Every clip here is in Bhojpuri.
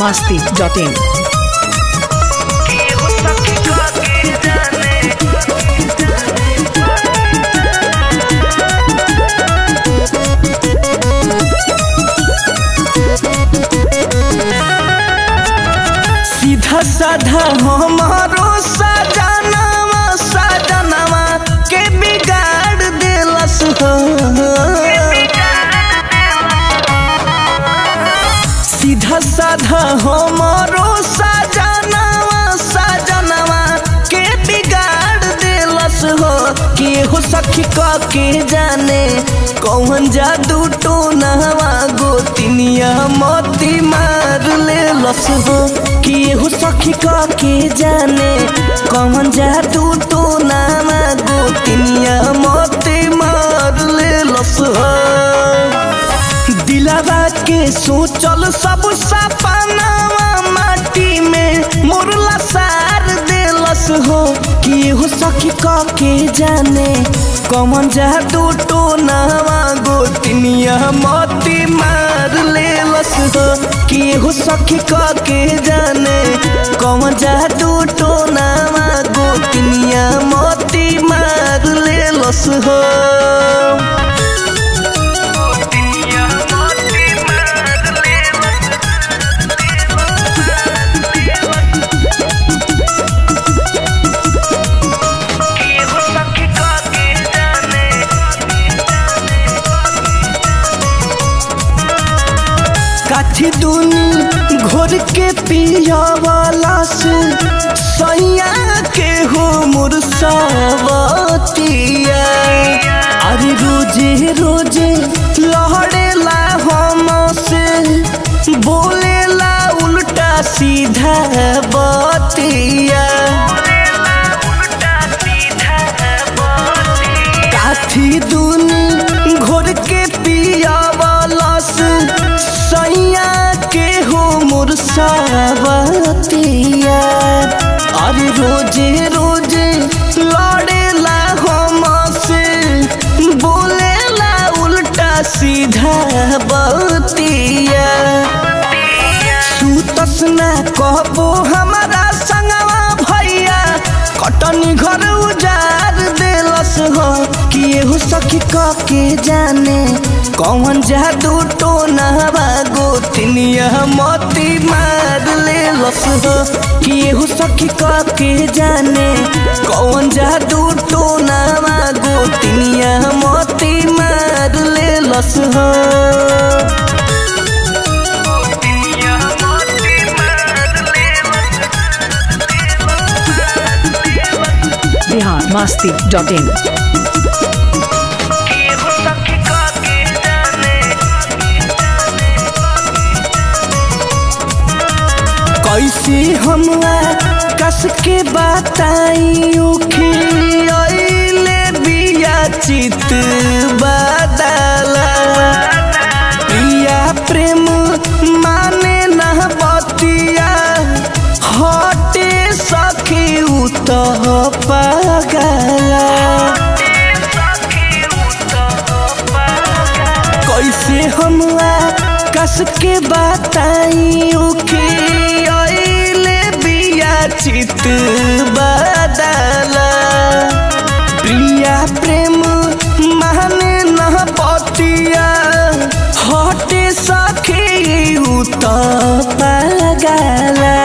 masti.in. सीधा साधा हमारो सजनवा सजनवा के बिगाड़ देलस हो सीधा साधा हमारो सजनवा सजनवा के बिगाड़ देलस हो के हो सखी क के जाने कौन जादू टोनवा गोतिनिया मोती मार लेलस हो कि हो सखी क के जाने कौन जादू टोनवा गोतिनिया मोती मार लेलस हो दिलावा के सोचल सब सपनावा माटी में मुरला सार देलस हो कि हो सखी क के जाने कौन जादू टोनावा गोतिनिया मोती मार लेलस हो कि हो सखी क के जाने कौन जादू टोनावा गोतिनिया मोती मार लेलस हो काठी दूनी घोर के पिया वाला से सैया के हो मुरसावतिया अरे रोजे रोजे लहड़ेला हम से बोलेला उल्टा सीधा बतिया काठी दूनी घोर के पिया वाला से सैया के हो मुरसावतिया अरे रोजे रोजे लड़ेला हम से बोलेला उल्टा सीधा बतिया सुतस ना कहबो हमारा संगवा भैया कटनी घर उजार देलस हो कि एहू सखी क के जाने कौन जादू टोनावा गोतिनिया मोती मार लेलस हो कि एहू सखी क के जाने कौन जादू टोनावा गोतिनिया मोती मार लेलस हो Bihar masti.in. कैसे हमरा कस के बताई उखिले बिया चित बदला प्रिया प्रेम माने न बतिया हटे सखी उत पगला कैसे हमरा कस के बताई उखे अइले बिया चित बदला प्रिया प्रेम माने न पतिया हटे सखी उत पगला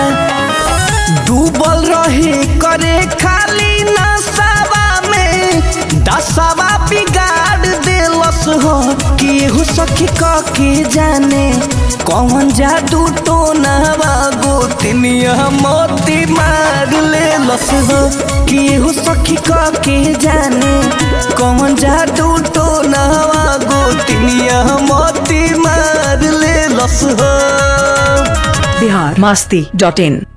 डूबल रहे करे खाली नसावा में दसवा बिगाड़ देलस हो कि एहू सखी क के जाने कौन जादू टोनावा गोतिनिया मोती मार लेलस हो कि एहू सखी क के जाने कौन जादू टोनावा गोतिनिया मोती मार लेलस हो Bihar masti.in.